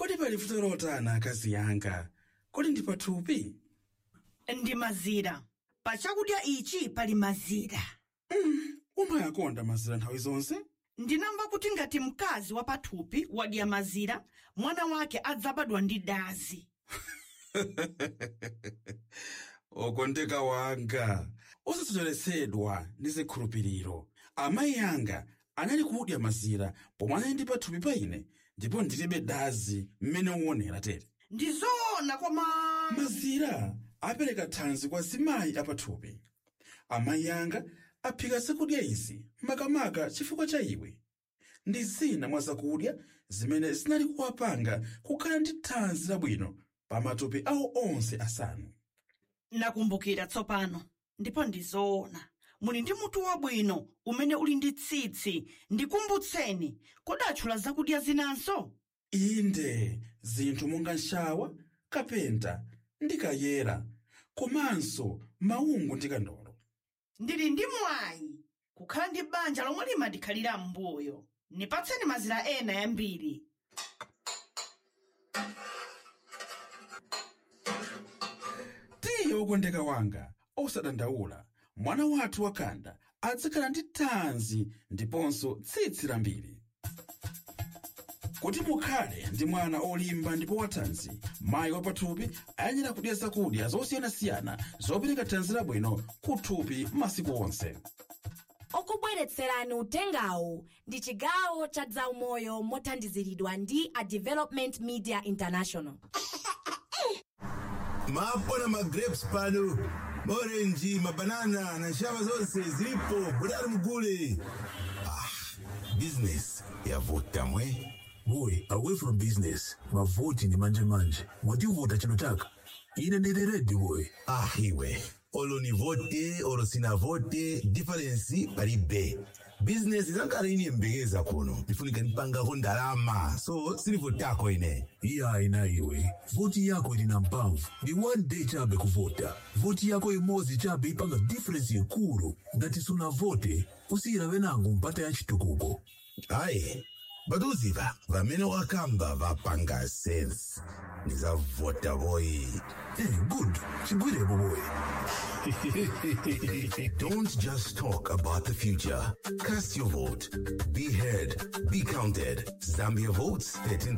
kodi pali vuto lotana akazi yanga kodi ndi pathupi ndi mazira pa chakudya ichi pali mazira umayakonda mazira nthawi zonse ndinamva kuti ngati mkazi wa pathupi wadya mazira mwana wake adzabadwa ndi dazi okondeka wanga osasocheretsedwa ndi zikhulupiriro amayi anga anali kudya mazira pomwe anali ndi pathupi pa ine ndipo ndilibe dazi mmene uonera tere ndi zoona koma mazira apereka thanzi kwa zimayi apathupi amayi anga aphika zakudya izi makamaka chifukwa cha iwe ndi zina mwa zakudya zimene zinali kuwapanga kukhala ndi thanzi labwino pa matupi awo onse asanu nakumbukira tsopano ndipo ndi zoona muli ndi mutu wabwino umene uli ndi tsitsi ndikumbutseni kodi atchula zakudya zinanso inde zinthu monga nshawa kapenta ndi kayera komanso maungu ndi kandolo ndili ndi mwayi kukhala ndi banja lomwe limandikhalira m'mbuyo nipatseni mazira ena yambiri tiye wokondeka wanga osadandaula mwana wathu wakanda adzakhala ndi thanzi ndiponso tsitsi lambiri kuti mukhale ndi mwana olimba ndipo wathanzi mayi wapathupi ayenera kudya zakudya zosiyanasiyana zopereka thanzi labwino kuthupi masiku onse okubweretserani utengawu ndi chigawo cha zaumoyo mothandiziridwa ndi a development media international mapona magrapes pano maorenji mabanana na nshava zonse zilipo budali mugule ah, business yavuta mwe boy away from business mavoti ndi manje-manje mwativuta chino chaka ine ndili redi boy ah iwe olo ni vote olo sina vote difference palibe business zankhala ine mbekeza kuno ndifunika nipangako ndalama so silivotako ine iya ina iwe voti yako ili na mpamvu ndi one day chabe kuvota voti yako imodzi chabe ipanga difference ikulu ngati sunavote usiyirabe nango mpata ya chitukuko ayi batuziva vamene wakamba vapanga sense nizavota boyi eh good chigwirepo boy Don't just talk about the future. Cast your vote. Be heard. Be counted. Zambia votes 13th